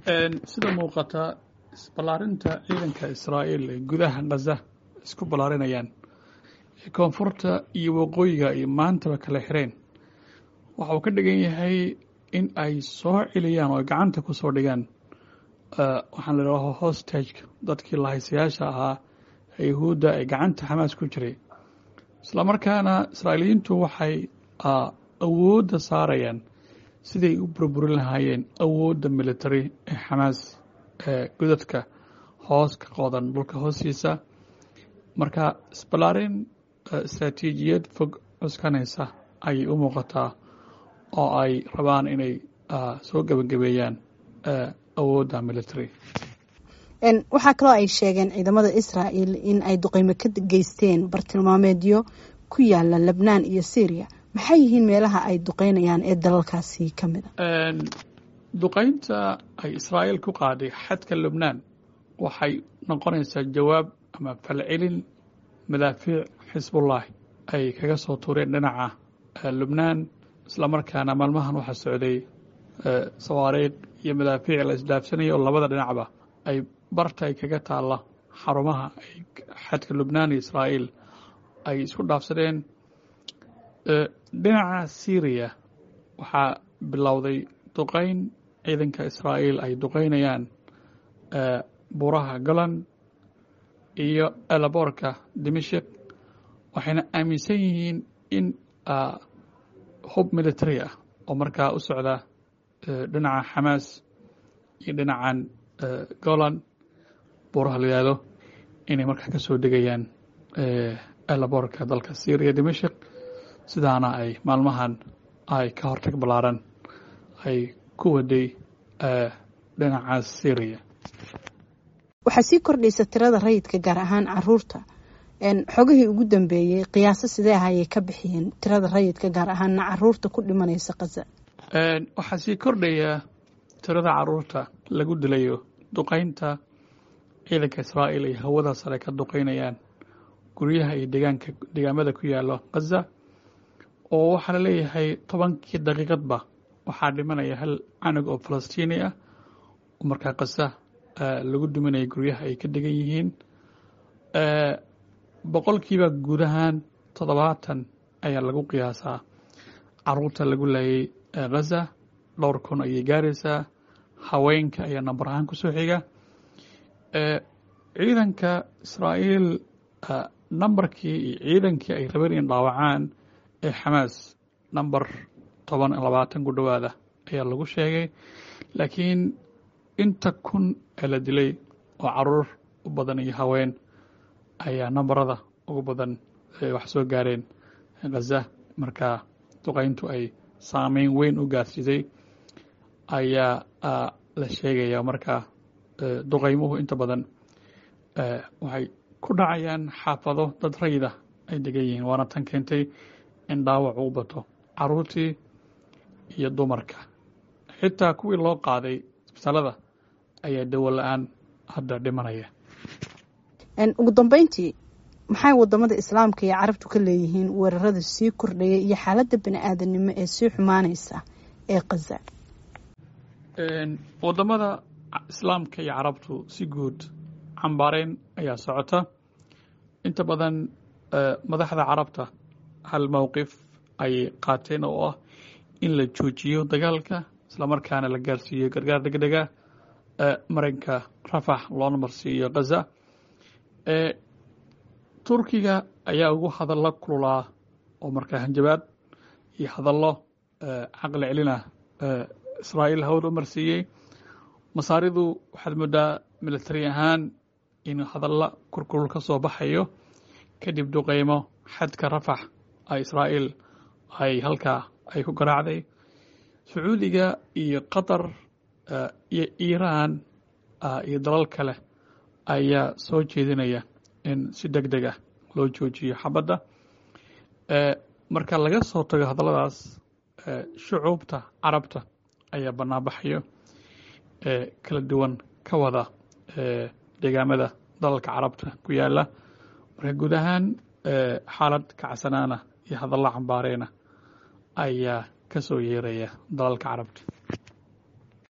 sida muuqata isballaarinta ciidanka israa'iil ee gudaha khaza isku ballaarinayaan koonfurta iyo waqooyiga iyo maantaba kala xireen waxa uu ka dhigan yahay in ay soo celiyaan oo gacanta ku soo dhigaan waxaan la idhaha hostageka dadkii lahaysayaasha ahaa ee yahuudda ee gacanta xamaas ku jiray islamarkaana israa'iiliyiintu waxay awoodda saarayaan siday u burburin lahaayeen awoodda military ee xamaas ee godadka hoos ka qodan dhulka hoostiisa marka isballaarin istraatiijiyad fog cuskanaysa ayay u muuqataa oo ay rabaan inay soo gebagabeeyaan awoodda military waxaa kaloo ay sheegeen ciidamada israa'el in ay duqeymo ka geysteen bartilmaameedyo ku yaala lebnaan iyo syriya maxay yihiin meelaha ay duqeynayaan ee dalalkaasi ka mid a duqeynta ay israa'iil ku qaaday xadka lebnaan waxay noqonaysaa jawaab ama falcelin madaafiic xisbullahi ay kaga soo tuureen dhinaca lebnaan islamarkaana maalmahan waxaa socday sawaariikh iyo madaafiic la isdhaafsanaya oo labada dhinacba ay barta ay kaga taalla xarumaha xadka lubnaan iyo israa'iil ay isku dhaafsadeen dhinaca syriya waxaa bilowday duqeyn ciidanka israa'iil ay duqeynayaan buuraha golan iyo elaboorka dimashik waxayna aaminsan yihiin in hub military ah oo markaa u socda dhinaca xamaas iyo dhinacan golan buuraha la yihahdo inay markaa ka soo degayaan elaboorka dalka syriya dimashik sidaana ay maalmahan ay ka hortag ballaaran ay ku waday dhinaca syriya waxaa sii kordhaysa tirada rayidka gaar ahaan caruurta xogihii ugu dambeeyey qiyaaso sidee ah ayay ka bixiyeen tirada rayidka gaar ahaanna caruurta ku dhimanaysa kaza waxaa sii kordhaya tirada caruurta lagu dilayo duqeynta ciidanka israa'iil ay hawada sare ka duqeynayaan guryaha iyo deegaanka deegaamada ku yaalo khaza oo waxaa la leeyahay tobankii daqiiqadba waxaa dhimanaya hal canug oo falastiini ah oo markaa khaza lagu duminaya guryaha ay ka degan yihiin boqolkiiba guud ahaan toddobaatan ayaa lagu qiyaasaa caruurta lagu laayay khaza dhowr kun ayay gaaraysaa haweenka ayaa nambar ahaan ku soo xiga ciidanka israa'iil nambarkii iyo ciidankii ay rabeen in dhaawacaan ee xamaas namber toban labaatan ku dhowaada ayaa lagu sheegay laakiin inta kun ee la dilay oo caruur u badan iyo haween ayaa nambarada ugu badan wax soo gaareen khaza markaa duqeyntu ay saameyn weyn u gaarsiisay ayaa la sheegaya markaa duqeymuhu inta badan waxay ku dhacayaan xaafado dad rayida ay degan yihiin waana tan keentay in dhaawac uu bato caruurtii iyo dumarka xitaa kuwii loo qaaday isbitaalada ayaa dawo la-aan hadda dhimanaya ugu dambeyntii maxay wadamada islaamka iyo carabtu ka leeyihiin weerarada sii kordhaya iyo xaaladda bani aadanimo ee sii xumaanaysa ee khaza wadamada islaamka iyo carabtu si guud cambaareyn ayaa socota inta badan madaxda carabta hal mowqif ayay qaateen oo ah in la joojiyo dagaalka islamarkaana la gaarsiiyo gargaar degdega marinka rafax loona marsiiyo khaza turkiga ayaa ugu hadallo kululaa oo markaa hanjabaad iyo hadallo caqli celina israa'iil hawada u marsiiyey masaaridu waxaad moodaa military ahaan in hadalla kurkulul ka soo baxayo kadib duqeymo xadka rafax a israa'iil ay halkaa ay ku garaacday sacuudiga iyo qatar iyo iiraan iyo dalal kale ayaa soo jeedinaya in si deg deg ah loo joojiyo xabadda marka laga soo tago hadalladaas shucuubta carabta ayaa banaanbaxayo kala duwan ka wada deegaamada dalalka carabta ku yaala marka guud ahaan xaalad kacsanaana iyo hadallo cambaareena ayaa ka soo yeeraya dalalka carabta